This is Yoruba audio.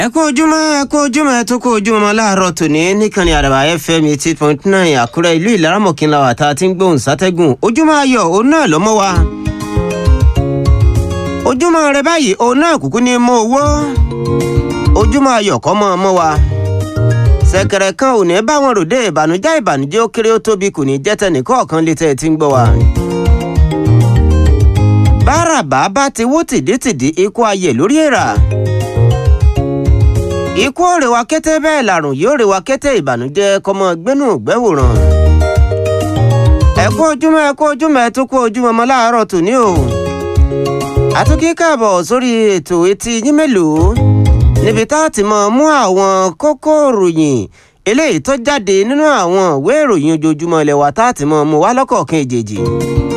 ẹ kú ojúmọ́ ẹ kú ojúmọ́ ẹ tó kú ojúmọ́ láàárọ̀ tòní níkànnì àdàbà fm eighty point nine àkúrẹ́ ìlú ìlaramọ̀kínlá wà tá a ti ń gbóhùn sátẹ́gùn ojúmọ́ ayọ̀ òun náà ló mọ́ wa. ojúmọ́ rẹ báyìí òun náà kúkú ní mú owó ojúmọ́ ayọ̀ kọ́ mọ́ ọmọ wa. ṣẹ̀kẹ̀rẹ̀ kan ò ní bá wọn ròde ìbànújẹ́ ìbànújẹ́ ó kéré ó tóbi kò ní jẹ́ tẹnìkọ̀ọ̀kan létẹ́ ẹ ti ń gbọ́ wa. báràbà bá ti wó tìdítìdí ikú ayè lórí èèrà ikú ò rè wá kété bẹ́ẹ̀ làrùn yóò rè wá kété ìbànújẹ́ kọ́mọ gbẹ́nu gbẹ́wòrán. ẹ kú ojúmọ́ ẹ kú ojúmọ́ ẹ tún kú ojúmọ́ ọmọ láàárọ̀ tòní o. àtúnkí káàbọ̀ sórí ètò etí yín mélòó níbi tá a ti mọ mú àwọn kókó ìròyìn eléyìí tó jáde nínú àwọn ìwé ìròyìn ojoojúmọ́ ilé wa tá a ti mọ mú wá lọ́kọ̀ọ̀kan èjèèjì.